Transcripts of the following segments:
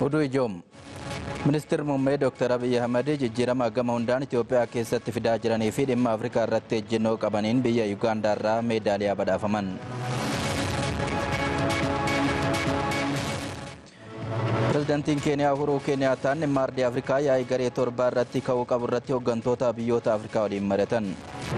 Oduu ijoom. Ministeerri muummee Dr. Abiy Ahmed jijjiirama gama hundaan Itoophiyaa keessatti fidaa jiranii fi dhimma Afrikaa irratti ejjennoo qabaniin biyya Yuugaandaa irraa meedaaliyaa badhaafaman. Pireezidaantiin Keeniyaa Uhuruu Keeniyaataan dhimma ardii Afrikaa yaa'ii garee torbaa irratti ka'uu qabu irratti hooggantoota biyyoota Afrikaa waliin mari'atan.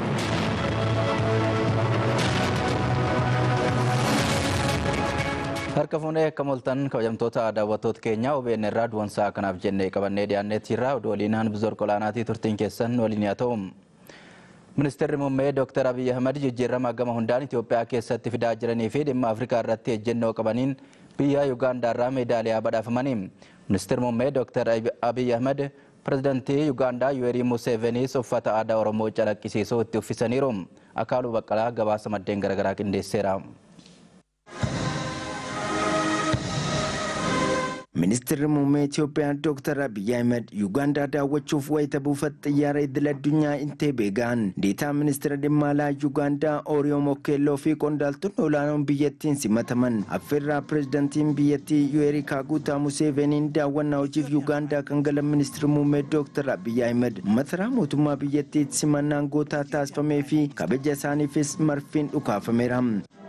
Harka fuunee akka moltan kabajamtoota daawwattoota keenya OBN irraa duwansaa kanaaf jennee qabannee dhiyaanneetti irraa oduu waliin hanbizor qolaanaatii turtiin keessan waliin haa ta'u. Ministeerri muummee Dr. Abiy Ahmed jijjiirama gama hundaan Itoophiyaa keessatti fidaa jiranii fi dhimma Afrikaa irratti ejjennoo qabaniin biyya Yuugaandaa irraa meedaaliyaa badhaafamanii. Ministeerri muummee Dr. Abiy Ahmed pireezidantii Yuugaandaa Yuwerii Museveniis uffata aadaa Oromoo calaqqisiisuu itti uffisaniiru. Akaaluu Baqqalaa gabaasa maddeen garaagaraa qindeesseera. Ministeerri muummee Itoophiyaa Dr. Abiy Ahmed Yuugaandaa daawwachuuf wayita buufata xiyyaara idil addunyaa Inteebee ga'an deetaa ministeera dhimma alaa Yuugaandaa Ooriyoo Mokkeelloo fi qondaaltonni olaanoon biyyattiin simataman affeerraa pireezidantiin biyyattii Yuwerii Kaaguutaa Museveniin daawwannaa hojiif Yuugaandaa kan galan ministeerri muummee Dr. Abiy Ahmed masaraa mootummaa biyyattiitti simannaan gootaa taasifamee fi kabaja isaaniifis marfiin dhukaafameera.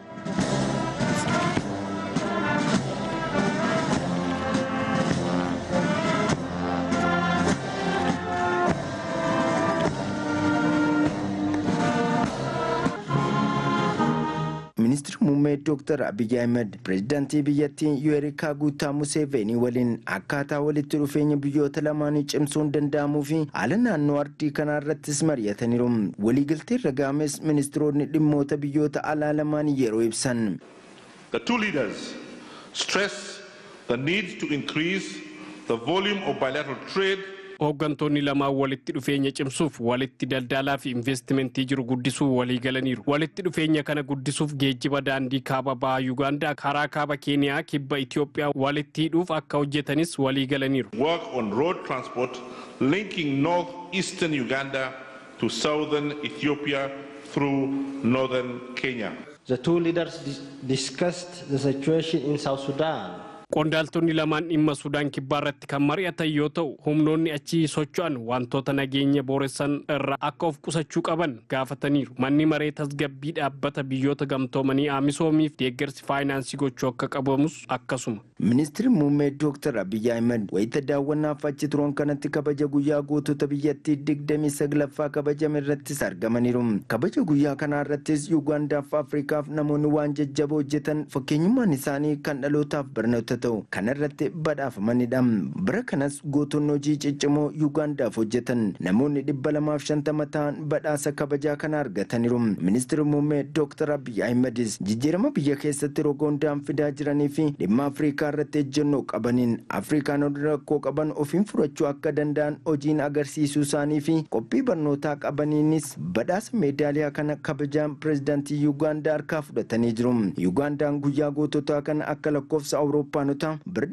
ministeerri muummee Dr. Abiy Ahmed pireezidaantii biyyattii Yuwerii Kaaguutaa Museveenii waliin akkaataa walitti dhufeenya biyyoota lamaanii cimsuun danda'amuu fi haala naannoo ardii kanaa irrattis mari'ataniiru. Waliigaltee irra ga'ames ministeeronni dhimmoota biyyoota alaa lamaanii yeroo ibsan. The two leaders stress the need to increase the volume of bilateral trade hooggantoonni lamaan walitti dhufeenya cimsuuf walitti daldalaa fi investimentii jiru guddisuu walii galaniiru. Walitti dhufeenya kana guddisuuf geejjiba daandii kaaba bahaa Yuugaandaa karaa kaaba Keeniyaa kibba Itoophiyaa walitti hidhuuf akka hojjetanis walii galaniiru. work on road transport linking northeastern Uganda to southern Ethiopia through northern Kenya. The two leaders dis- discussed the situation in South Sudan Qondaaltonni lamaan dhimma Sudaan kibbaa irratti kan mari'atan yoo ta'u, humnoonni achii socho'an wantoota nageenya booressan irraa akka of qusachuu qaban gaafataniiru. Manni maree tasgabbii dhaabbata biyyoota gamtoomanii aamisoomiif deeggarsi faayinaansii gochuu akka qabamus akkasuma. Ministeerri muummee Dr. Abiy Ahmed wayita daawwannaaf achi turan kanatti kabaja guyyaa gootota biyyattii digdamii saglaffaa kabajame irrattis argamaniiru. Kabaja guyyaa kanaa irrattis Yuugaandaaf Afrikaaf namoonni waan jajjaboo hojjetan fakkeenyummaan isaanii kan dhalootaaf barnoota ta'u kana irratti badhaafamanidha. Bara kanas gootonni hojii ciccimoo Yuugaandaaf hojjetan namoonni dhibba lamaaf shantama ta'an badhaasa kabajaa kana argataniiru. Ministeerri muummee Dr. Abiy Ahmedis jijjiirama biyya keessatti roga hundaan fidaa jiranii fi dhimma Afrikaa irratti ejjennoo qabaniin Afrikaan rakkoo qaban ofiin furachuu akka danda'an hojiin agarsiisuu isaanii fi qophii barnootaa qabaniinis badhaasa meedaaliyaa kana kabajaan pireezidaantii Yuugaandaa harkaa fudhatanii jiru. Yuugaandaan guyyaa goototaa kana akka lakkoofsa Awurooppaanotaa bara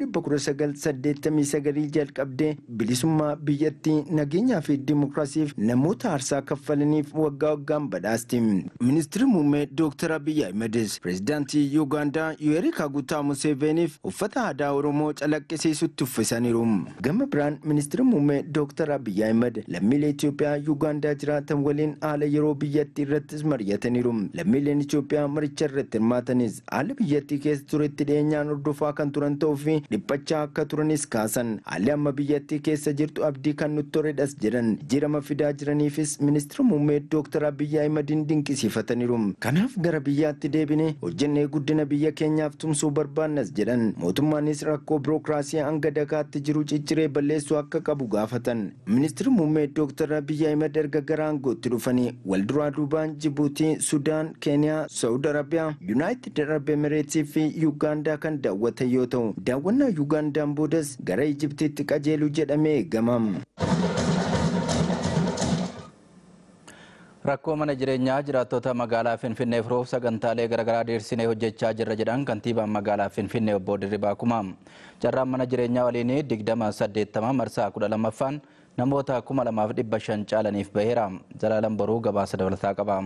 1989 jalqabdee bilisummaa biyyattii nageenyaa fi dimokiraasiif namoota aarsaa kaffalaniif waggaa waggaan badhaasti. Ministeerri muummee Dr. Abiy Ahmedis pireezidaantii Yuugaandaa Yuwerii Kaaguutaa Museveniif uffata aadaa Oromoo calaqqisiisutti uffisaniiru. Gama biraan ministeerri muummee Dr. Abiy Ahmed lammiilee Itoophiyaa Yuugaandaa jiraatan waliin haala yeroo biyyattii irrattis mari'ataniiru. Lammiileen Itoophiyaa maricha irratti hirmaatanis haala biyyattii keessa turetti dhiyeenyaan hordofaa kan turan ta'uu fi dhiphachaa akka turanis kaasan. Haalli amma biyyattii keessa jirtu abdii kan nutti toredhas jedhan jijjiirama fidaa jiraniifis ministeera muummee Dr. Abiy Ahmedin dinqisiifataniiru. Kanaaf gara biyyaatti deebine hojjennee guddina biyya keenyaaf tumsuu barbaannas jedhan. Mootummaanis rakkoo birookiraasii hanga dagaatti jiru cicciree balleessuu akka qabu gaafatan. Ministeerri muummee Dr. Abiy Ahmed erga gara aangootti dhufanii wal duraa duubaan Jibuutii, Sudaan, Keeniyaa, Saawud Arabiyaa, Yuunaayitid Arab Emireetsii fi Yuugaandaa kan daawwatan yoo ta'u, daawwannaa Yuugaandaan boodas gara Ijibtiitti qajeelu jedhamee eegama. Rakkoo mana jireenyaa jiraattota magaalaa Finfinnee furuuf sagantaalee garaagaraa diriirsinee hojjechaa jirra jedhan kantiibaan magaalaa Finfinnee obbo Dirribaa Kumaa. Carraan mana jireenyaa waliin digdama saddeettama marsaa kudha lammaffaan namoota kuma lamaaf dhibba shan caalaniif baheera. Zalaalan boruu gabaasa dabalataa qaba.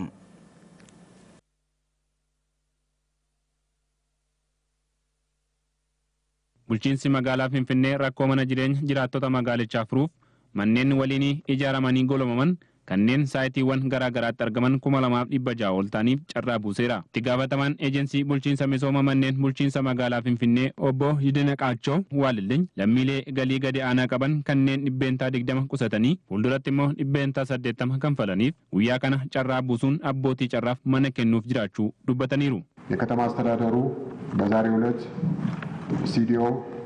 bulchiinsi magaalaa Finfinnee rakkoo mana jireenya jiraattota magaalichaa furuuf manneen waliinii ijaaramanii golomaman kanneen saayitiiwwan garaa garaatti argaman kuma lamaaf dhibba ja'a ol ta'aniif carraa buuseera. Itti gaafatamaan eejensii bulchiinsa misooma manneen bulchiinsa magaalaa Finfinnee obbo Yidina Qaachoo Waalilliin lammiilee galii gadi aanaa qaban kanneen dhibbeentaa digdama qusatanii fuulduratti immoo dhibbeentaa saddeettama kanfalaniif guyyaa kana carraa buusuun abbootii carraaf mana kennuuf jiraachuu dubbataniiru. የከተማ አስተዳደሩ በዛሬው ዕለት ስቱዲዮ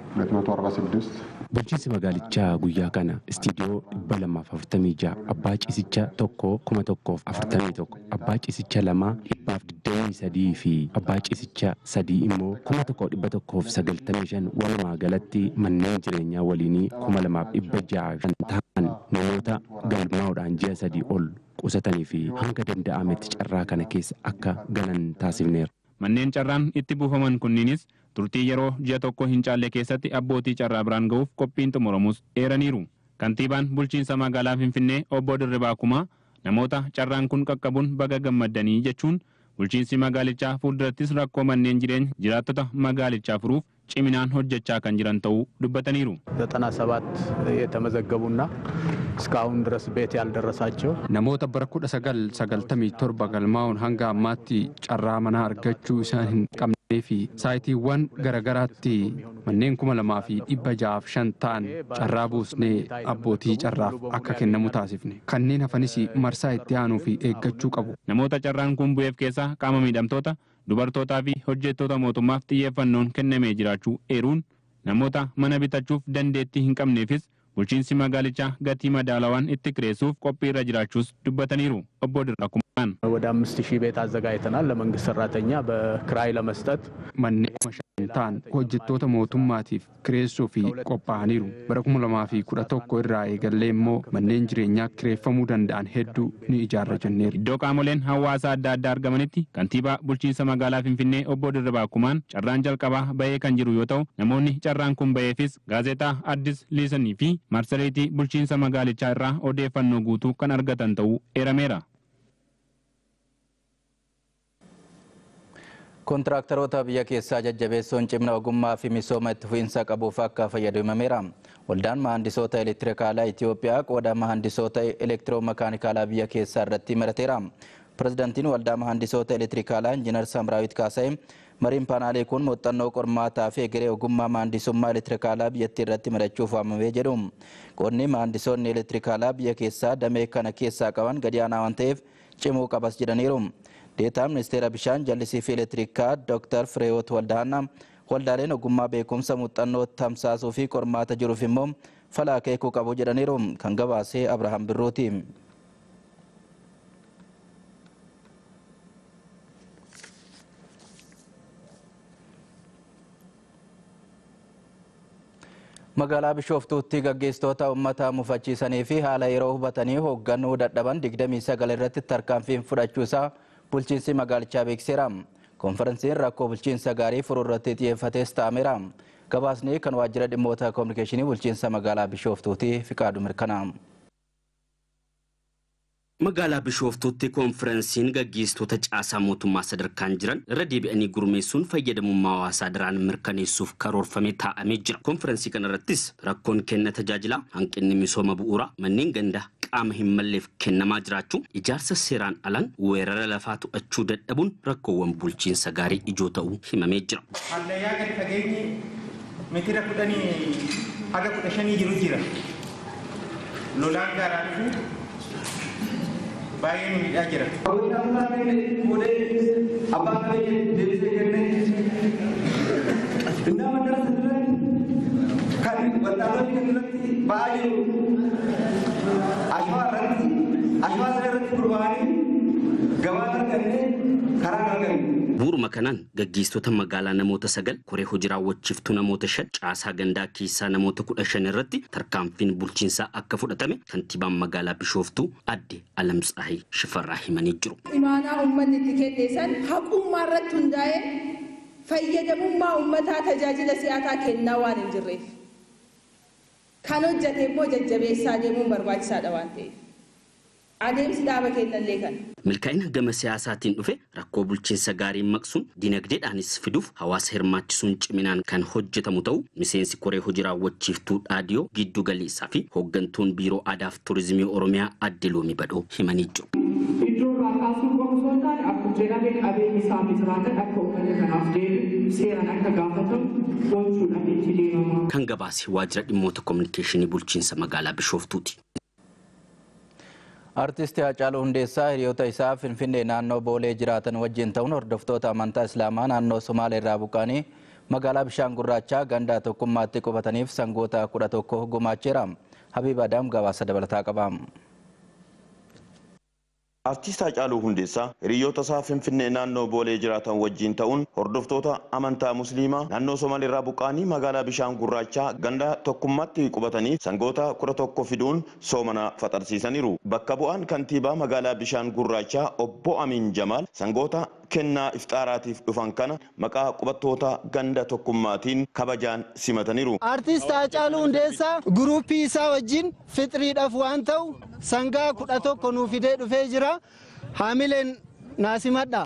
246 Bulchiinsi magaalichaa guyyaa kana istiidiyoo dhibba lamaaf afurtamii ja'a abbaa ciisichaa tokko kuma tokkoof afurtamii tokko abbaa ciisichaa lamaa dhibbaaf digdamii sadii fi abbaa ciisichaa sadii immoo kuma tokko dhibba tokkoof sagaltamii shan walumaa galatti manneen jireenyaa waliinii kuma lamaaf dhibba ja'a kan ta'an namoota galmaa'uudhaan ji'a sadii ol qusatanii fi hanga danda'ametti carraa kana keessa akka galan taasifneera. Manneen carraan itti buufaman kunniinis turtii yeroo ji'a tokko hin caalle keessatti abbootii carraa biraan ga'uuf qophiin xumuramus eeraniiru. Kantiibaan bulchiinsa magaalaa Finfinnee obbo Dirribaa Kumaa namoota carraan kun qaqqabuun baga gammaddanii jechuun bulchiinsi magaalichaa fuuldurattis rakkoo manneen jireenya jiraattota magaalichaa furuuf ciminaan hojjechaa kan jiran ta'uu dubbataniiru. ዘጠና ሰባት የተመዘገቡና እስካሁን ድረስ ቤት ያልደረሳቸው namoota bara kudha sagal sagaltamii torba galmaa'uun hanga ammaatti carraa manaa argachuu isaan hin qabnee fi saayitiiwwan garagaraatti manneen kuma lamaa fi dhibba ja'aaf shan ta'an carraa buusnee abbootii carraaf akka kennamu taasifne kanneen hafanis marsaa itti aanuu fi eeggachuu qabu. Namoota carraan kun bu'eef keessaa qaama miidhamtoota dubartootaa fi hojjettoota mootummaaf xiyyeeffannoon kennamee jiraachuu eeruun namoota mana bitachuuf dandeettii hin qabneefis bulchiinsi magaalichaa gatii madaalawaan itti kireessuuf qophii irra jiraachuus dubbataniiru obbo Dirrakumaan. ወደ አምስት ሺህ ቤት አዘጋጅተናል ለመንግስት ሰራተኛ በክራይ ለመስጠት manneen kuma shan ta'an hojjettoota mootummaatiif kireessuu fi qophaa'aniiru bara kuma lamaa fi kudha tokko irraa eegallee immoo manneen jireenyaa kireeffamuu danda'an hedduu ni ijaarra jenneerra. Iddoo qaamoleen hawaasaa adda addaa argamanitti kantiibaa bulchiinsa magaalaa Finfinnee obbo Dirribaa Kumaan carraan jalqabaa bahee kan jiru yoo ta'u namoonni carraan kun baheefis gaazexaa Addis Liisanii fi marsariitii bulchiinsa magaalichaa irraa odeeffannoo guutuu kan argatan ta'uu eerameera. Kontiraaktaroota biyya keessaa jajjabeessuun cimna ogummaa fi misooma itti fufiinsa qabuuf akka fayyadu himameera. Waldaan mahandisoota elektirikaalaa Itoophiyaa qooda mahandisoota elektiroomakaanikaalaa biyya keessaa irratti marateera. Pirezidaantiin waldaa mahandisoota elektirikaalaa Injiinar Samraawit Kaasa'e mariin paanaalee kun muuxannoo qormaataa fi egeree ogummaa mahandisummaa elektirikaalaa biyyattii irratti marachuuf waamamee jedhu. Qoodni mahandisoonni elektirikaalaa biyya keessaa damee kana keessaa qaban gadi aanaa waan ta'eef cimuu qabas jedhaniiru. Deetaan ministeera bishaan jallisii fi elektirikaa Dr. Fireewoot Waldaanaa waldaaleen ogummaa beekumsa muuxannoo tamsaasuu fi qormaata jiruuf immoo falaa keekuu qabu jedhaniiru kan gabaasee Abrahaam Birruuti. Magaalaa Bishooftuutti gaggeessitoota uummata mufachiisanii fi haala yeroo hubatanii hoogganuu dadhaban 29 irratti tarkaanfiin fudhachuu isaa bulchiinsi magaalichaa beekseera. Konferensiin rakkoo bulchiinsa gaarii furuu irratti xiyyeeffates ta'ameera. Gabaasni kan waajjira dhimmoota koominikeeshinii bulchiinsa magaalaa Bishooftuuti Fiqaadu mirkana. Magaalaa Bishooftuutti koonfirensiin gaggeessitoota caasaa mootummaa sadarkaan jiran irra deebi'anii gurmeessuun fayyadamummaa hawaasaa daraan mirkaneessuuf karoorfamee taa'amee jira. Koonfirensii kana irrattis rakkoon kenna tajaajilaa hanqinni misooma bu'uuraa manneen gandaa qaama hin malleef kennamaa jiraachuu ijaarsa seeraan alaan weerara lafaa to'achuu dadhabuun rakkoowwan bulchiinsa gaarii ijoo ta'uu himamee jira. Hallayyaa gadi fageenyi meetira kudhanii haga kudha shanii jiru jira. Lolaan gaaraa dhufu baay'ee nu miidhaa jira. Abbaan keenya deebisee kennee innaa madarasa duratti kan waldaalonni kan irratti ba'aa jiru ashwaa irratti ashwaa sana irratti gurmaa'anii gabaa argannee karaa arganne. Bu'uuruma kanaan gaggeessitoota magaalaa namoota sagal koree hojii raawwachiiftuu namoota shan caasaa gandaa keessaa namoota kudha shan irratti tarkaanfiin bulchiinsaa akka fudhatame kantiibaan magaalaa Bishooftuu adde Alamtsaahii Shifarraa himanii jiru. Imaanaa uummanni itti kenneessan haqummaa irratti hundaa'ee fayyadamummaa uummataa tajaajila si'ataa kennaa waan hin jirreef kan hojjate immoo jajjabeessaa deemuun barbaachisaadha waan ta'eef. Adeemsi dhaaba kennallee kana. Milkaa'ina gama siyaasaatiin dhufe rakkoo bulchiinsa gaarii maqsuun dinagdeedhaanis fiduuf hawaasa hirmaachisuun ciminaan kan hojjetamu ta'u miseensi koree hojii raawwachiiftuu dhaadiyoo giddu galeessaa fi hooggantuun biiroo aadaa fi turizimii oromiyaa adde loomii badhoo himanii jiru. Iddoo irraa kaasuu qofa osoo hin taane akkuma jedhamee qabeenyi isaa misraatan akka uummata kanaaf deebi'u seeraan akka gaafatamu gochuudhaan itti deemama. Kan gabaase waajjira dhimmoota kominikeeshinii bulchiinsa magaalaa Bishooftuuti. Artisti Haacaaluu Hundeessaa hiriyoota isaa Finfinnee naannoo Boolee jiraatan wajjin ta'uun hordoftoota amantaa Islaamaa naannoo Somaalee irraa buqqaanii magaalaa bishaan gurraachaa gandaa tokkummaatti qubataniif sangoota kudha tokko gumaacheera. Habiib Adaam gabaasa dabalataa qaba. Artiist Haacaaluu Hundeessaa hiriyoota isaa Finfinnee naannoo Boolee jiraatan wajjin ta'uun hordoftoota amantaa Musliimaa naannoo Somaaliirraa buqqaanii magaalaa bishaan gurraachaa ganda tokkummaatti qubatanii sangoota kudha tokko fiduun soomana faxarsiisaniiru. Bakka bu'aan kantiibaa magaalaa bishaan gurraachaa obbo Amin Jamaal sangoota kennaa ifxaaraatiif dhufan kana maqaa qubattoota ganda tokkummaatiin kabajaan simataniiru. Artiist Haacaaluu Hundeessaa guruupii isaa wajjin fixiriidhaaf waan ta'u sangaa kudha tokko nuu fidee dhufee jira. Haamileen naasimadha.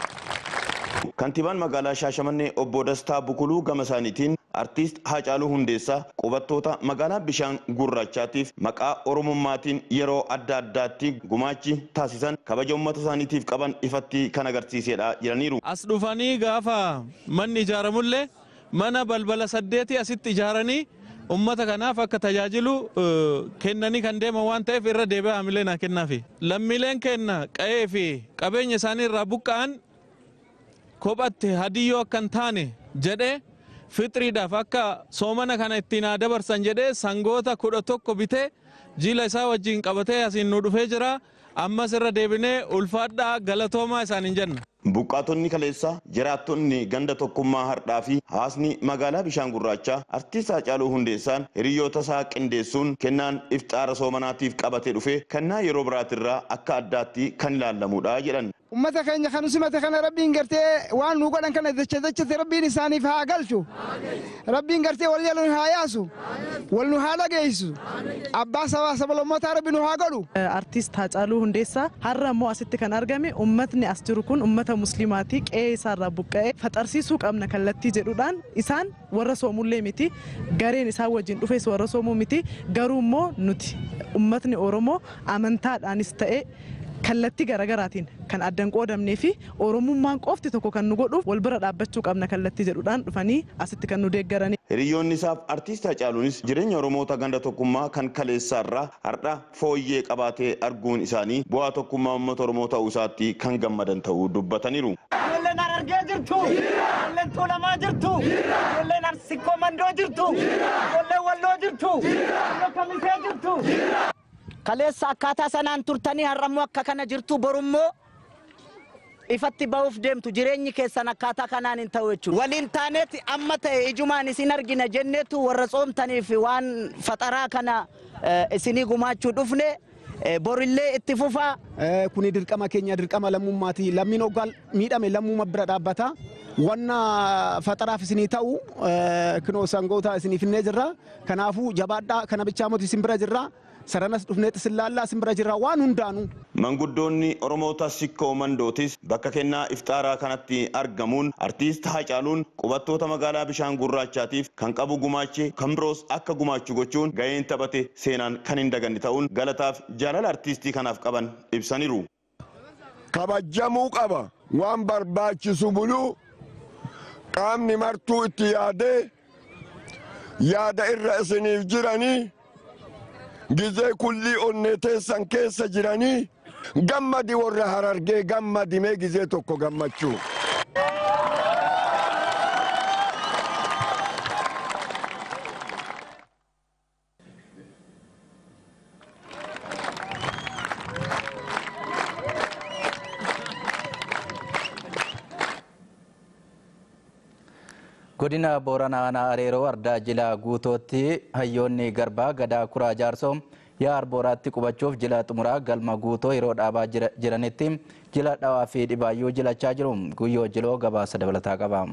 Kantiibaan magaalaa Shaashamannee obbo Dastaa Bukuluu gama isaaniitiin artiist Haacaaluu Hundeessaa qubattoota magaalaa bishaan gurraachaatiif maqaa oromummaatiin yeroo adda addaatti gumaachi taasisan kabaja uummata isaaniitiif qaban ifatti kan agarsiisedha jedhaniiru. As dhufanii gaafa manni ijaaramullee mana balbala saddeeti asitti ijaaranii ummata kanaaf akka tajaajilu kennanii kan deeman waan ta'eef irra deebi'ee haamilee naa kennaafi. Lammiileen kenna qa'ee fi qabeenya isaanii irraa buqqa'an kophatti hadiyyoo akka hin taane jedhee fixiriidhaaf akka soomana kana ittiin haa dabarsan jedhee sangoota kudha tokko bitee jila isaa wajjin qabatee asiin nu dhufee jira. Ammas irra deebinee ulfaadhaa galatoomaa isaaniin jenna. Buqqaatonni kaleessaa jiraattonni ganda tokkummaa hardhaa fi hawaasni magaalaa bishaan gurraachaa artiist Haacaaluu Hundeessaan hiriyoota isaa qindeessuun kennaan ifxaara soomanaatiif qabatee dhufe kennaa yeroo biraatirraa akka addaatti kan ilaalamudha jedhan. Ummata keenya kan simate kana rabbiin gartee waan nu godhan kana jecha jechate rabbiin isaaniif haa galchu. Rabbiin gartee wal jala nu haa yaasu. Wal nu haa dhageessu. Abbaa sabaa sabalammootaa rabbi nu haa godhu. Artiist Haacaaluu Hundeessaa har'a immoo asitti kan argame ummatni as jiru kun ummata musliimaati qe'ee isaarraa buqqa'ee faxarsiisuu qabna kallattii jedhuudhaan isaan warra soomullee miti gareen isaan wajjin dhufes warra soomuu miti garuu immoo nuti ummatni Oromoo amantaadhaanis ta'e kallattii garaagaraatiin kan addan qoodamnee fi oromummaan qofti tokko kan nu godhuuf wal bira dhaabbachuu qabna kallattii jedhuudhaan dhufanii asitti kan nu deeggaranii. Hiriyoonni isaaf artiist Hacaaluunis jireenya Oromoota ganda tokkummaa kan kaleessaarraa har'a fooyyee qabaatee arguun isaanii bu'aa tokkummaa uummata Oromoo ta'uu isaatti kan gammadan ta'uu dubbataniiru. Ijoolleen Harargee jirtu, ijoolleen Tuulamaa jirtu, ijoolleen Arsikkoo Mandoo jirtu, ijoolleen Walloo jirtu, ijoolleen Kamisee jirtu. Kaleessa akkaataa sanaan turtanii har'ammoo akka kana jirtu borummoo ifatti ba'uuf deemtu jireenyi keessan akkaataa kanaan hin ta'u jechuudha. Waliin taaneeti amma ta'e ijumaan isin argina jenneetu warra tsoomtaniif waan faxaraa kana isinii gumaachuu dhufne borillee itti fufaa. Kuni dirqama keenya dirqama lammummaati. Lammiin hoggaa miidhame lammuma bira dhaabbata. Wanna faxaraaf isinii ta'u kinoo sangoota isinii finnee jirra. Kanaafuu jabaadhaa kana bichaa moti isin bira jirra. Saranas dhufneetti sillaallaa isin bira jirra waan hundaanu. Manguddoonni Oromoota Sikkoo Mandootis bakka kennaa iftaaraa kanatti argamuun artiist Haacaaluun qubattoota magaalaa bishaan gurraachaatiif kan qabu gumaache kan biroos akka gumaachu gochuun gaheen taphate seenaan kan hin daganne ta'uun galataaf jaalala artiistii kanaaf qaban ibsaniiru. Kabajamuu qaba waan barbaachisu buluu qaamni martuu itti yaadee yaada irra isiniif jiranii. gizee kullii onnee teessan keessa jiranii gammadi warra harargee gammadimee gizee tokko gammachuu. godina booranaa aanaa areeroo ardaa jilaa guutootti hayyoonni garbaa gadaa kuraa jaarsoo yaa arbooraatti qubachuuf jila xumuraa galma guutoo yeroo dhaabaa jiranitti jila dhawaa fi dhibaayyuu jilachaa jiru guyyoo jiloo gabaasa dabalataa qaba.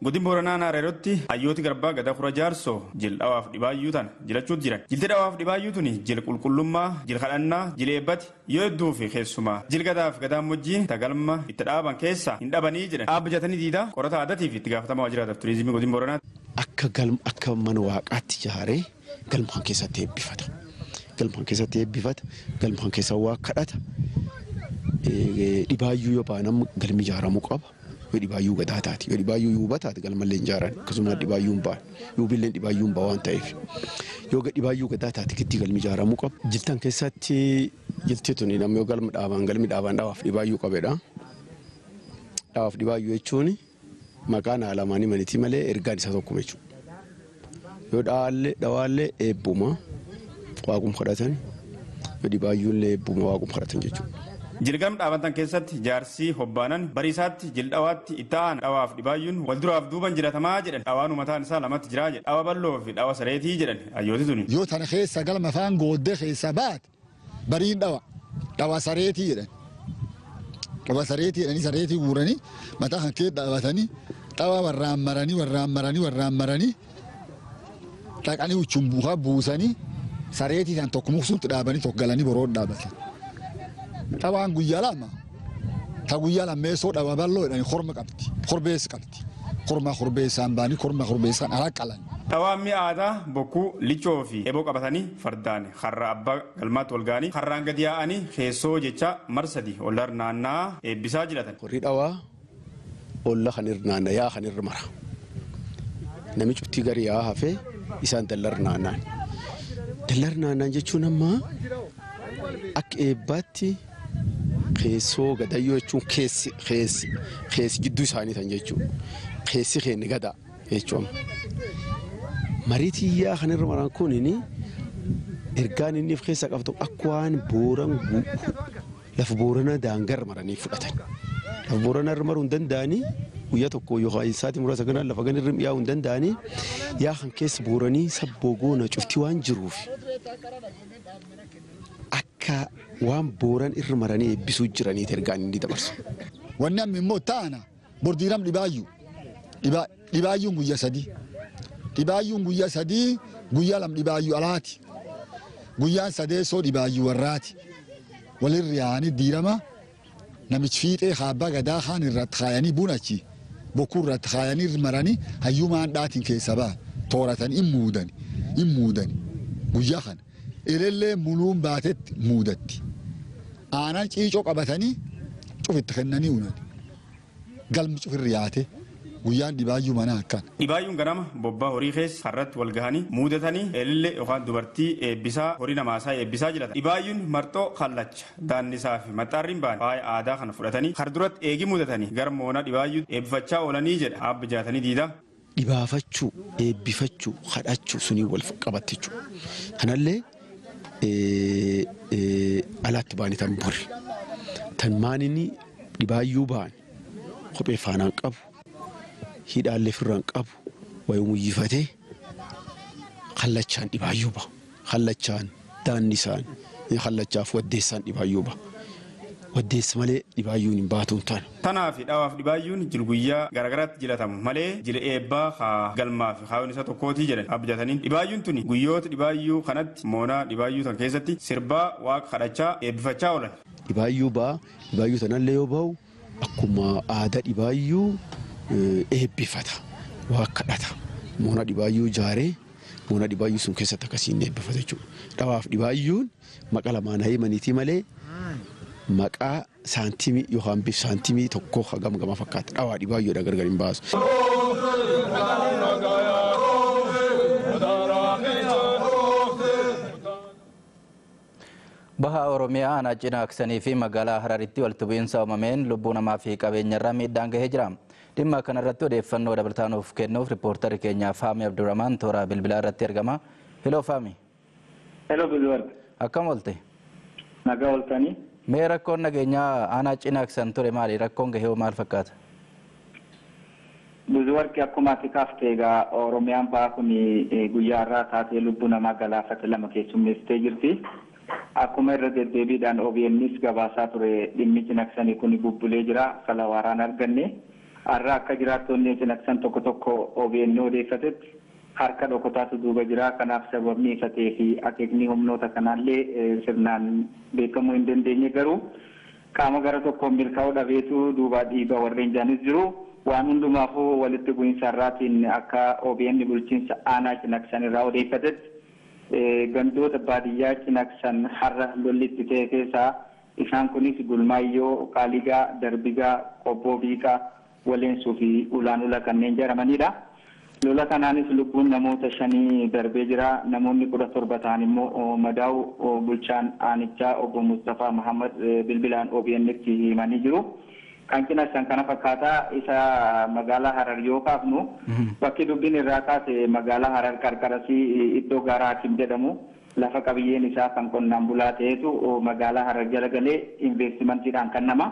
Godin Booranaa Naareerotti hayyooti garbaa gada kura jaarsoo jil dhawaaf dhibaayyuu tana jilachuutu jiran. Jilti dhawaaf dhibaayyuu tuni jil qulqullummaa, jil kadhannaa, jil eebbati yoo hedduu fi keessumaa jil gadaaf gadaamojjii tagalma itti dhaaban keessaa hin dhabanii jedhan. Dhaabbajatanii diidaa qorata aadaatii fi itti gaafatamaa waajjiraataaf turizimii godin Booranaati. Akka galma akka mana waaqaatti ijaaree galmaan keessatti eebbifata. Galmaan keessatti eebbifata. Galmaan keessa waa kadhata. Dhibaayyuu yoo baanam galmi ijaaramuu qaba. Yoo dhibaayyuu gadaa taate yoo dhibaayyuu yuuba taate galmallee hin ijaaran akkasuma dhibaayyuu hin ba'an yuubillee dhibaayyuu hin ba'a waan ta'eef yoo dhibaayyuu gadaa taate giddii galmi ijaaramuu qaba. Jiltan keessatti jilti tuni namni yoo galma dhaabaan galmi dhaabaan dhawaaf dhibaayyuu qabedha. Dhawaaf dhibaayyuu jechuun maqaan alamaanii manitii malee ergaan isa tokkuma jechuudha. Yoo dhawaallee dhawaallee eebbuma waaqum kadhatan yoo dhibaayyuullee eebbuma waaqum kadhatan jechuudha. Jilgam dhaabatan keessatti jaarsii hobbaanan bariisaatti jildhawaatti itti aanan dhawaaf dhibaayyuun wal duraaf duuban jiratamaa jedhan dhawaan umataan isaa lamatti jiraa jedhan dhawa balloo fi dhawa sareetii jedhan hayyooti tuni. Yoo tana keessa galma afaan gooddee keessa baate bariin dhawa dhawa sareetii jedhan. Dhawa sareetii jedhanii sareetii guuranii mataa kan keessa dhaabatanii dhawa warraan maranii warraan maranii warraan maranii dhaqanii uchuun buukaa buusanii sareetii kan tokko muksuutti dhaabanii tokko galanii boroo dhaabatan. Dhawaan guyyaa lama ta guyyaa lammeessoo dhawa balloo jedhanii korma qabdi korbeessa qabdi korma korbeessaan baanii korma korbeessaan ala qalan. Dhawaan mi'a aadaa bokkuu lichoo fi eeboo qabatanii fardaan har'a abbaa galmaatti wal ga'anii har'aan gadi yaa'anii keessoo jecha marsadi ollar naannaa eebbisaa jiratan. Warri dhawaa olla kan irra naanna yaa kan irra mara. Nami cuftii gari yaa hafee isaan dallar naannaan. Dallar naannaan jechuun ammaa akka eebbaatti keessoo gadayyoo jechuun keessi keessi keessi gidduu isaanii tan jechuudha. Keessi keenya gadaa jechuudha. Marii tiyyaa kan irra maran kunini ergaan inni of keessa qabdu akka waan booran lafa boorana daangar maranii fudhatan. Lafa boorana irra maruu hin danda'anii guyyaa tokko yookaan sa'aatii muraasa kanaan lafa gan irra yaa'uu hin danda'anii yaa kan keessa booranii sabboo goona cuftii waan jiruuf akka waan booran irra maranii eebbisuu jiraniiti ergaan inni dabarsu. Wanni amma immoo taana bordiiram dhibaayyuu dhibaayyuun guyyaa sadii dhibaayyuun guyyaa sadii guyyaa lam dhibaayyuu alaati guyyaan sadeessoo dhibaayyuu warraati walirra yaa'anii diirama namichi fiixee haabbaa gadaa kaan irratti kaayanii bunachi bokkuu irratti kaayanii maranii hayyuu maandhaatiin keessa ba'a tooratanii hin muudani hin muudani guyyaa kana ilillee muluun baatetti muudatti aanan ciicoo qabatanii cufitti kennanii uunani galmi cufirri yaate guyyaan dhibaayyuu manaa akkan. Dhibaayyuun ganama bobbaa horii keessa harratti wal gahanii muudatanii eelillee yookaan dubartii eebbisaa horii namaasaa eebbisaa jiratan. Dhibaayyuun marxoo kallacha daannisaa fi maxxaarriin ba'an faaya aadaa kana fudhatanii har duratti eegi muudatanii gara moona dhibaayyuu eebbifachaa oolanii jedha aabbi jaatanii diidaa. Dhibaafachuu, eebbifachuu, kadhachuu sunii wal qabatte jechuudha. Kanallee alaatti baanii tan bori. Tan maaninni dhibaayyuu ba'an kophee faanaan qabu. hidhaallee firraan qabu wayii muyyifatee kallachaan dhibaayyuu ba'a. Kallachaan daannisaan kallachaaf waddeessaan dhibaayyuu ba'a. Waddeessi malee dhibaayyuun hin baatuun taana. Tanaa fi dhawaaf dhibaayyuun jil guyyaa garaagaraatti jilatamu malee jila eebbaa haa galmaa fi haawwan isa tokkootii jedhan abjataniin dhibaayyuun tuni guyyoota dhibaayyuu kanatti moonaa dhibaayyuu tan keessatti sirbaa waaqa kadhachaa eebbifachaa oolan. Dhibaayyuu ba'a dhibaayyuu tanallee yoo ba'u akkuma aadaa dhibaayyuu eebbifata waa kadhata moona dhibaayyuu ijaaree moona dhibaayyuu sun keessatti akkasiin eebbifata jechuudha. Dhawaaf dhibaayyuun maqa lamaan haimaniitii malee maqaa saantimii yookaan bif saantimii tokko hagam gama fakkaata dhawaa dhibaayyuudha gargar hin baasu. Baha Oromiyaa aanaa cinaaksanii fi magaalaa Hararitti walitti bu'iinsa uumameen lubbuu namaa fi qabeenyarraa miidhaan gahee jira. Dhimma kanarratti odeeffannoo dabalataa nuuf kennuuf riippoortarri keenya Faami Abdurrahmaan toora bilbilaa irratti argama. Heloo Faami. Heloo Bilwar. Akkam oolte? Nagaa ooltanii. Mee rakkoon nageenyaa aanaa cinaaksan ture maali? Rakkoon gahee maal fakkaata? ብዙ ወርቅ akkuma ati kaaftee egaa Oromiyaan ba'aa kun guyyaa irraa taatee lubbuu namaa galaafate lama keessummeessitee jirti. Akkuma irra deddeebiidhaan OBN's gabaasaa ture dhimmi cinaksanii kun bubbulee jira kala waaraan arganne. har'a akka jiraattonni cinaqsan tokko tokko OBN odeeffatetti harka dhokotaatu duuba jira kanaaf sababni ifatee fi akeekni humnoota kanaallee sirnaan beekamuu hin dandeenye garuu qaama gara tokkoon milkaa'uu dhabeetu duubaa dhiiba warreen jaanis jiru waan hundumaafuu walitti bu'iinsa irraatiin akka OBN bulchiinsa aanaa cinaqsan irraa odeeffatetti gandoota baadiyyaa cinaqsan har'a lolli itti ta'e keessaa isaan kunis gulmaayyoo qaaligaa darbigaa qobboo biiqaa waleensuu fi ulaanula kanneen jedhamanidha. lola kanaanis lubbuun namoota shanii darbee jira namoonni kudha torba ta'an immoo madaa'u bulchaan aanichaa obbo Mustafaa Muhammad bilbilaan OBN'tti himanii jiru. Kan cinaqsan kana fakkaataa isa magaalaa Harar yoo kaafnu bakki dubbiin irraa kaase magaalaa Harar qarqarasii iddoo gaaraa Hakim jedhamu lafa qabiyyeen isaa kan qonnaan bulaa ta'etu magaalaa Harar jala galee investimantiidhaan kan nama.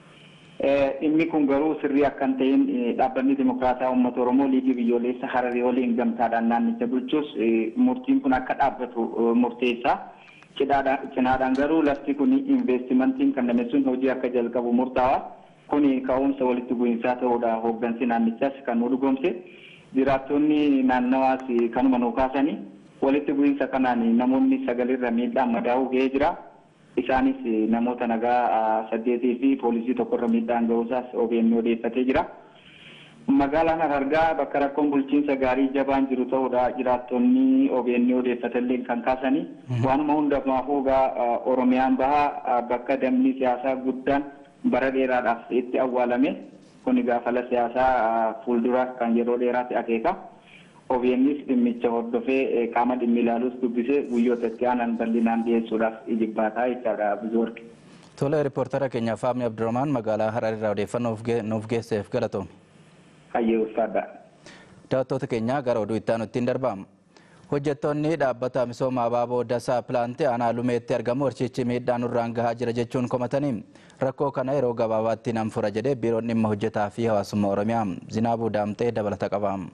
Dhimmi kun garuu sirrii akka hin ta'in dhaabbanni dimokiraataa uummata Oromoo liigii biyyoolessa Hararii waliin gamtaadhaan naannicha bulchus murtiin kun akka dhaabbatu murteessa. Cinaadhaan garuu lafti kun investimantiin kan namni sun hojii akka jalqabu murtaawa. Kuni ka'umsa walitti bu'iinsaa ta'uudha hooggansi naannichaas kan nu dhugoomse. Jiraattonni naannawaas kanuma nuu kaasanii walitti bu'iinsa kanaan namoonni sagalirra miidhaan madaa'uu ga'ee jira. isaanis namoota nagaa saddeetii fi poolisii tokkorra miidhaan ga'uusaas OBN odeeffatee jira. Magaalaan Harargaa bakka rakkoon bulchiinsa gaarii jabaan jiru ta'uudha jiraattonni OBN odeeffatallee kan kaasanii waanuma hundumaafuu egaa Oromiyaan bahaa bakka damni siyaasaa guddaan bara dheeraadhaaf itti awwaalame kun gaafala siyaasaa fuuldura kan yeroo dheeraatti akeeka. OBNs dhimmicha hordofee qaama dhimmi ilaaluus dubbisee guyyoota itti aanan bal'inaan dhiyeessuudhaaf ijibbaataa jechaadha ብዙ ወርቅ Tole riippoortara keenya Faamni Abdurrahmaan magaalaa Hararirraa odeeffannoo nuuf geesseef galatoom. Hayyee ulfaadha. Daawwattoota keenya gara oduu itti aanutti hin darbaam. Hojjettoonni dhaabbata misooma abaaboo dasaa pilaantii aanaa lumeetti argamu horchichi miidhaa nurraan gahaa jira jechuun komatanii rakkoo kana yeroo gabaabaatti nan fura jedhee biiroon dhimma hojjetaa fi hawaasummaa Oromiyaa Zinaabuu Daamtee dabalata qabaam.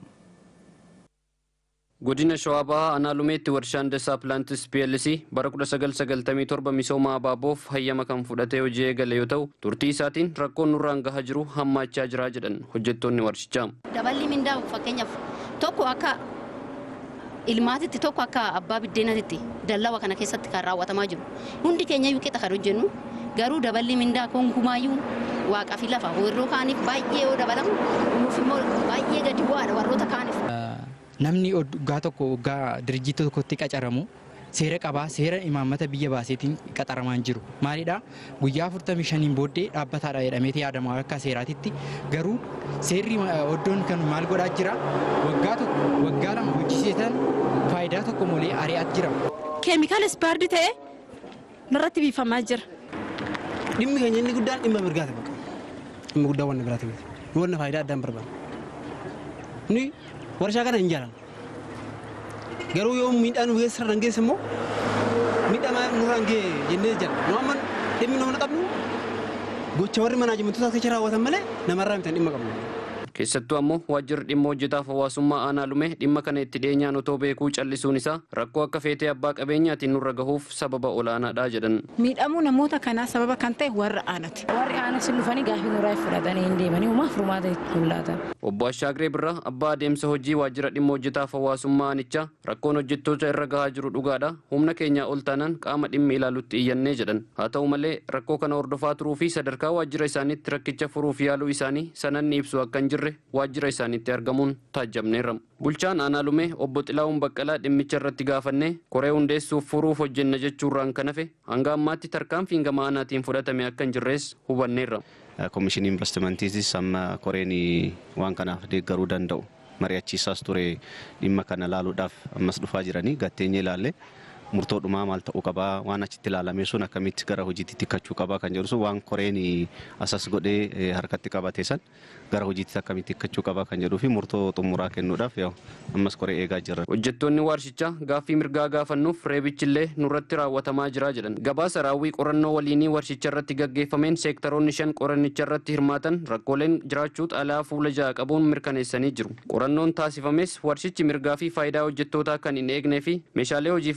godina shawaa bahaa aanaa lumeetti warshaan dasaa pilaantis plc bara 1997 misooma abaaboof hayyama kan fudhatee hojii eegale yoo ta'u turtii isaatiin rakkoon nurraan gahaa jiru hammaachaa jira jedhan hojjettoonni warshichaa. daballi mindaa fakkeenyaaf tokko akka ilmaatitti tokko akka abbaa biddeenatitti dallawa kana keessatti kan raawwatamaa jiru hundi keenya iyyuu qixa kan hojjennu garuu daballi mindaa konkumaayyuu waaqaa fi lafa warroo kaaniif baay'ee yoo dabalamu nuuf immoo baay'ee gadi bu'aadha warroota kaaniif. namni waggaa tokko waggaa dirjiitii tokkotti qacaramu seera qabaa seera imaammata biyya baaseetiin qaxaramaa hin jiru maalidha guyyaa 45 booddee dhaabbataadha jedhameeti yaadama akka seeraatitti garuu seerri oddoon kan maal godhaa jira waggaa tokko waggaa lama hojjisiisan faayidaa tokko malee ari'aat jira. keemikaala ispaardi ta'e narratti biifamaa jira. Dhimmi keenya inni guddaan dhimma mirgaati bakka. Dhimma guddaa wanna biraati miti. Wanna faayidaa addaan barbaada. Ni warshaa kana hin jaalan. Garuu yoo miidhaan nu geessisa irraan geesse immoo miidhaa nurraan ga'e jennee jira. Nu amma dhimmi nama qabnu gocha warri manaajimentoota keessa raawwatan malee namarraa mitan dhimma qabnu. keessattuu ammoo waajjirri dhimma hojjetaaf hawaasummaa aanaa lume dhimma kana itti dhiyeenyaan otoo beekuu callisuun isaa rakkoo akka feetee abbaa qabeenyaatiin nurra gahuuf sababa olaanaadha jedhan. Miidhamuu namoota kanaa sababa kan ta'e warra aanati. Warri aanas dhufanii gaafii nurraa fudhatanii hin deemanii uumaaf furmaata mul'ata. Obbo Ashaagree Birraa abbaa adeemsa hojii waajjira dhimma hojjetaaf hawaasummaa aanichaa rakkoon hojjettoota irra gahaa jiru dhugaadha humna keenyaa ol taanaan qaama dhimmi ilaalutti iyyannee jedhan haa ta'u malee rakkoo kana hordofaa turuu fi sadarkaa waajjira isaaniitti rakkicha furuuf yaaluu isaanii sananni ibsu akka hin jirre waajjira isaaniitti argamuun taajjabneerra. Bulchaan aanaa lumee obbo Xilaawun Baqqalaa dhimmicha irratti gaafannee koree hundeessuuf furuuf hojjenna jechuurraan kan hafe hanga ammaatti tarkaanfiin gama aanaatiin fudhatame akka hin jirres hubanneerra. Komishinii investimantiitis amma koreen waan kanaaf deeggaruu danda'u mari'achiisaas ture dhimma kana laaluudhaaf ammas dhufaa jiranii gatteenye ilaalle murtoo dhumaa maal ta'uu qabaa waan achitti ilaalame sun akkamitti gara hojiitti tikkachuu qabaa kan jedhu sun waan koreen asas godhee harkatti qabate san gara hojiitti akkamitti tikkachuu qabaa kan jedhuu fi murtoo xumuraa kennuudhaaf yaa'u ammas koree eegaa jirra. Hojjettoonni warshichaa gaaffii mirgaa gaafannuuf reebichillee nurratti raawwatamaa jira jedhan. Gabaasa raawwii qorannoo waliinii warshicha irratti gaggeeffameen seektaroonni shan qorannicha irratti hirmaatan rakkooleen jiraachuu xalayaa fuula ja'a qabuun mirkaneessanii jiru. Qorannoon taasifames warshichi mirgaa fi faayidaa hojjettootaa kan hin eegnee fi meeshaalee hojiif barbaachisan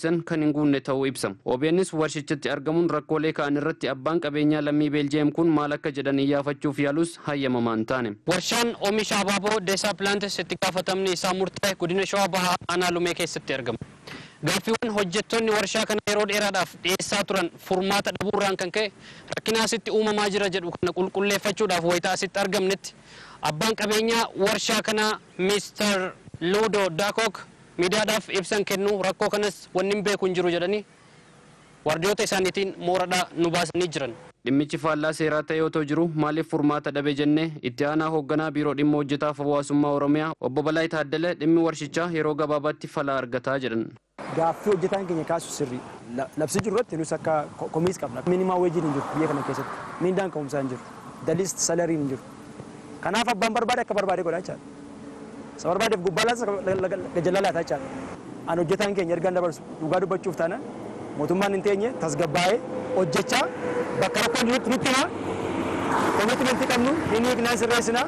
taasisan kan hin guunne ta'uu ibsa. OBNs warshichatti argamuun rakkoolee ka'an irratti abbaan qabeenyaa lammii Beeljiyeem kun maal akka jedhan iyyaafachuuf yaalus hayyamamaa hin taane. Warshaan oomisha abaaboo Deesaa Pilaantes itti gaafatamni isaa murtaa'e godina Shawaa Bahaa Aanaa Lumee keessatti argama. Gaaffiiwwan hojjettoonni warshaa kana yeroo dheeraadhaaf dhiyeessaa turan furmaata dhabuurraan kan ka'e rakkina asitti uumamaa jira jedhu kana qulqulleeffachuudhaaf wayita asitti argamnetti abbaan qabeenyaa warshaa kanaa Mr. Ludo Dakok miidiyaadhaaf ibsan kennu rakkoo kanas wanni hin beeku hin jiru jedhanii waardiyoota isaaniitiin mooradhaa nu baasanii jiran. Dhimmichi faallaa seeraa ta'e yoo jiru maaliif furmaata dhabe jennee itti aanaa hoogganaa biiroo dhimma hojjetaaf hawaasummaa Oromiyaa obbo Balaa Taaddala dhimmi warshichaa yeroo gabaabaatti fala argataa jedhan. Gaaffii hojjetaan keenya kaasu sirrii labsi jiru irratti nus akka komiis qabna. Minimaa weejiin hin jiru biyya kana keessatti. Miindaan ka'umsaa hin jiru. Daliis salariin hin jiru. Kanaaf abbaan barbaade akka barbaade godhaa jechaadha. Isa barbaadeef gubbaalas gajallaa laataa jechaadha. An hojjetaan keenya ergaan dabarsu dhugaa dubbachuuf taana mootummaan hin teenye tasgabbaa'ee hojjechaa bakka rakkoon jirutti nutti himaa. Komiitimentii qabnu hin hiiknaan sirreessinaa.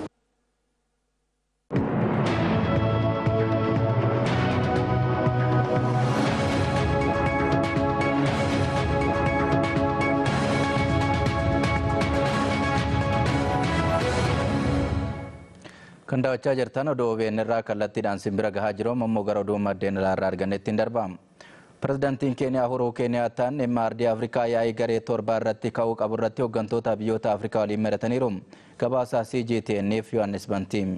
Kan daawwachaa jirtan oduu OBN irraa kallattiidhaan simbira gahaa jiru ammoo gara oduu maddeen irraa argannetti hin darbamu. Pirezidaantiin Keeniyaa Uhuruu Keeniyaataan dhimma ardii Afrikaa yaa'ii garee torbaa irratti ka'uu qabu irratti hooggantoota biyyoota Afrikaa waliin mari'ataniiru. Gabaasaa CGTNF Yohaannis Bantiim.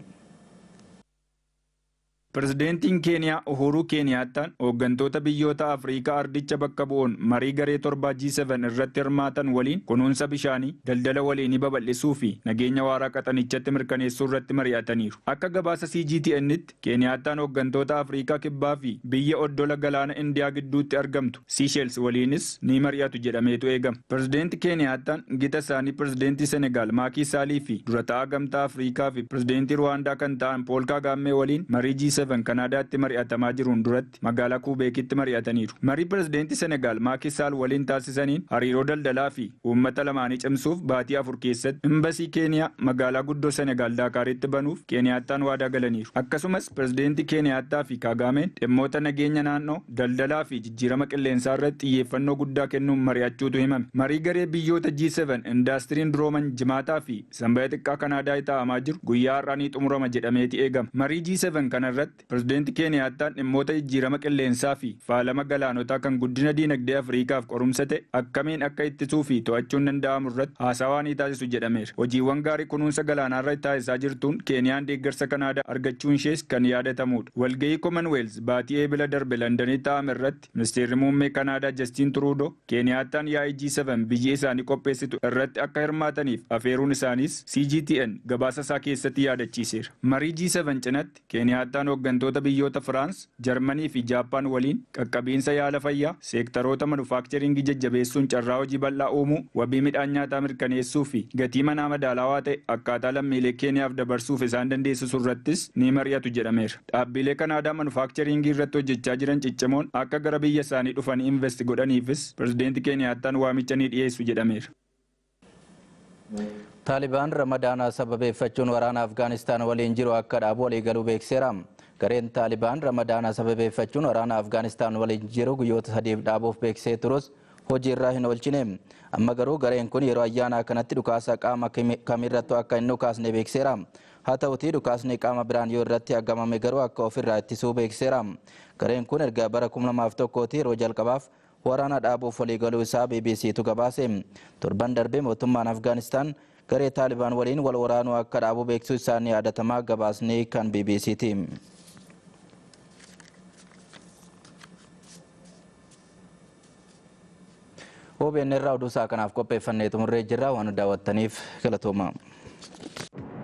Pirezidaantiin Keeniyaa Uhuruu Keeniyaataan hooggantoota biyyoota Afrikaa ardicha bakka bu'uun marii garee torbaa G7 irratti hirmaatan waliin kunuunsa bishaanii, daldala waliinii babal'isuu fi nageenya waaraa qaxanichatti mirkaneessuu irratti mari'ataniiru. Akka gabaasa CGTN'tti Keeniyaataan hooggantoota Afrikaa kibbaa fi biyya oddola galaana Indiyaa gidduutti argamtu Seychelles waliinis ni mari'atu jedhameetu eegama. Pirezidaantii Keeniyaataan gita isaanii pirezidaantii Senegaal Maakii Saalii fi dura ta'aa gamtaa Afrikaa fi pirezidaantii Ruwaandaa kan ta'an Pool Kaagaammee waliin marii G7 Kanaadaatti mari'atamaa jiruun duratti magaalaa Kuubeekitti mari'ataniiru. Marii pirezidaantii Senegaal Maakii Saal waliin taasisaniin hariiroo daldalaa fi uummata lamaanii cimsuuf baatii afur keessatti imbasii Keeniyaa magaalaa guddoo Senegaal Daakaaritti banuuf Keeniyaattaan waadaa galaniiru. Akkasumas pirezidaantii Keeniyaattaa fi Kaagaameen dhimmoota nageenya naannoo, daldalaa fi jijjiirama qilleensaa irratti xiyyeeffannoo guddaa kennuun mari'achuutu himame. Marii garee biyyoota G7 indaastiriin durooman jimaataa fi sanbata xiqqaa Kanaadaa taa'amaa jiru guyyaa har'aa ni xumurama jedhameeti eegama. Marii G7 kanarratti pirezidaantii Keeniyaattaan dhimmoota jijjiirama qilleensaa fi faalama galaanotaa kan guddina diinagdee Afriikaaf qorumsa ta'e akkamiin akka ittisuu fi to'achuun danda'amu irratti haasawaa ni taasisu jedhameera. Hojiiwwan gaarii kunuunsa galaanaa irratti taasisaa jirtuun Keeniyaan deeggarsa Kanaadaa argachuun ishees kan yaadatamudha. Walgahii Commonwealth baatii eebila darbe Londanii taa'ame irratti ministeerri muummee Kanaadaa Justin Trudeau Keeniyaattaan yaa'ii G7 biyyi isaanii qopheessitu irratti akka hirmaataniif afeeruun isaaniis CGTN gabaasa isaa keessatti yaadachiiseera. Marii G7 cinatti Keeniyaattaan hooggantoota biyyoota Firaans, Jarmanii fi Jaappaan waliin qaqqabiinsa yaala fayyaa, seektaroota manufaakcharingii jajjabeessuun carraa hojii bal'aa uumuu, wabii midhaan nyaataa mirkaneessuu fi gatii manaa madaalawaa ta'e akkaataa lammiilee Keeniyaaf dabarsuuf isaan dandeessisu irrattis ni mari'atu jedhameera. Dhaabbilee Kanaadaa manufaakcharingii irratti hojjechaa jiran ciccimoon akka gara biyya isaanii dhufanii invest godhaniifis pirezidaantii Keeniyaattaan waamicha ni dhiyeessu jedhameera. Taalibaan ramadaana sababeeffachuun waraana Afgaanistaan waliin jiru akka dhaabu waliigaluu beekseera. Gareen Taalibaan ramadaana sababeeffachuun waraana Afgaanistaan waliin jiru guyyoota sadiif dhaabuuf beeksisee turus hojii irraa hin oolchine. Amma garuu gareen kun yeroo ayyaanaa kanatti dhukaasa qaama kamirrattuu akka hin dhukaasne beekseera. Haa ta'utii dhukaasni qaama biraan yoo irratti argamame garuu akka ofirraa ittisuu beekseera. Gareen kun erga bara 2001 yeroo jalqabaaf waraana dhaabuuf waliigaluu isaa BBCtu gabaase. Torban darbe mootummaan Afgaanistaan garee Taalibaan waliin wal waraanuu akka dhaabu beeksisuu isaanii yaadatamaa gabaasni kan BBCti. OBN irraa oduu isaa kanaaf qopheeffannee xumurree jirra waan daawwattaniif galatooma.